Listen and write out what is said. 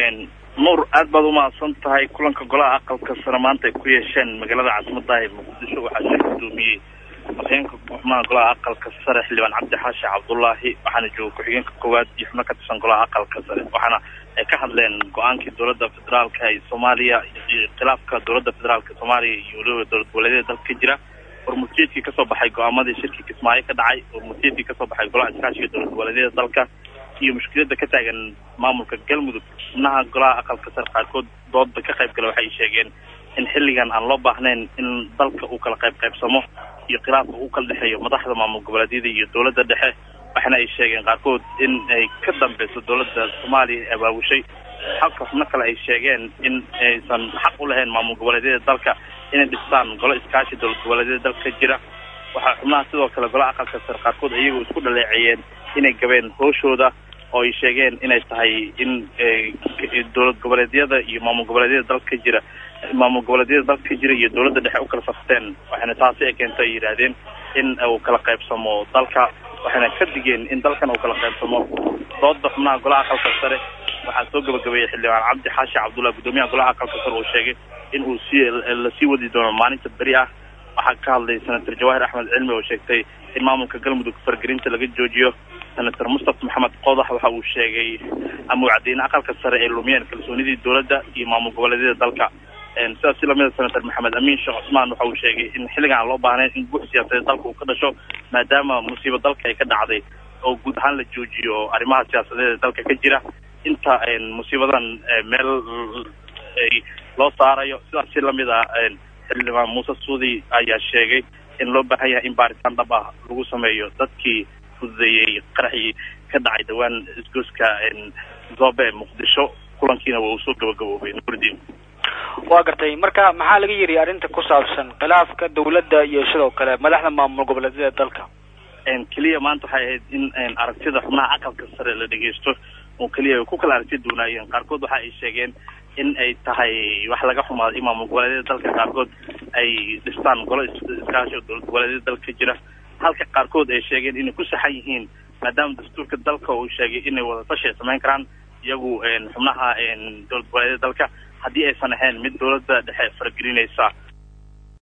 nuur aad baad umahadsan tahay kulanka golaha aqalka sare maanta ay ku yeesheen magaalada caasimadda ee muqdisho waxaa shir gudoomiyey afhayeenka xubnaha golaha aqalka sare xildhibaan cabdi xaashi cabdullaahi waxaana jooga ku-xigeenka koowaad iyo xubno ka tirsan golaha aqalka sare waxaana ay ka hadleen go-aankii dowladda federaalka ee soomaaliya iyo khilaafka dowladda federaalka soomaaliya iyo weliba dowlad goboleedyada dalka ka jira hormurtiyeedkii kasoo baxay go-aamadii shirkii kismaayo ka dhacay hormurtiyeedkii kasoo baxay golaha iskaashiga dowlad goboleedyada dalka iyo mushkilada ka taagan maamulka galmudug xubnaha golaha aqalka sare qaarkood dooda ka qayb gala waxay sheegeen in xilligan aan loo baahnayn in dalka uu kala qayb qaybsamo iyo khilaafka uu kala dhexeeyo madaxda maamul goboleedyada iyo dowladda dhexe waxaana ay sheegeen qaarkood in ay ka dambeyso dowladda soomaaliya ee abaabushay halka xubno kale ay sheegeen in aysan xaq u lahayn maamul goboleedyada dalka inay dhistaan golo iskaashi dowlad goboleedyada dalka ka jira waxaa xubnaha sidoo kale golaha aqalka sare qaarkood iyagoo isku dhaleeceeyeen inay gabeen hooshooda oo ay sheegeen inay tahay in dowlad goboleedyada iyo maamul goboleedyada dalka ka jira maamul goboleedyada dalka ka jira iyo dowladda dhexe u kala safteen waxayna taasi ay keento ay yidhaahdeen in uu kala qaybsamo dalka waxayna ka digeen in dalkan uu kala qaybsamo dooda xubnaha golaha aqalka sare waxaa soo gabagabeeyey xildhibaan cabdi xaashi cabdullahi guddoomiyaha golaha aqalka sare uu sheegay in uu sii lasii wadi doono maalinta beri ah waxaa ka hadlay senator jawaahir axmed cilmi oo sheegtay in maamulka galmudug fargelinta laga joojiyo senator mustafa maxamed qodax waxa uu sheegay ama uu caddeynay aqalka sare ay lumiyeen kalsoonidii dowladda iyo maamul goboleedyada dalka sidaas si lamida senator maxamed amiin sheekh cusmaan waxa uu sheegay in xilligan aan loo baahnayn in guux siyaasadeed dalka uu ka dhasho maadaama musiibo dalka ay ka dhacday oo guud ahaan la joojiyo arrimaha siyaasadeed ee dalka ka jira inta musiibadan meel loo saarayo sidaas si lamid a xildhibaan muuse suudi ayaa sheegay in loo baahan yahay in baaritaan dhab ah lagu sameeyo dadkii fududeeyey qaraxii ka dhacay dhawaan isgooska zoobe ee muqdisho kulankiina waa uu soo gabagaboobay nuuridiin waa gartay marka maxaa laga yidhi arrinta ku saabsan khilaafka dawladda iyo sidoo kale madaxda maamul goboleedyada dalka keliya maanta waxay ahayd in aragtida xubnaha aqalka sare la dhegeysto oo keliya ku kala aragti duunaayeen qaarkood waxa ay sheegeen in ay tahay wax laga xumaaday in maamul goboleedyada dalka qaarkood ay dhistaan golo iskaashi oo dowlad goboleedyada dalka ka jira halka qaarkood ay sheegeen inay ku saxan yihiin maadaama dastuurka dalka uu sheegay inay wadatashi ay samayn karaan iyagu xubnaha dowlad goboleedyada dalka haddii aysan ahayn mid dowladda dhexe faragelinaysa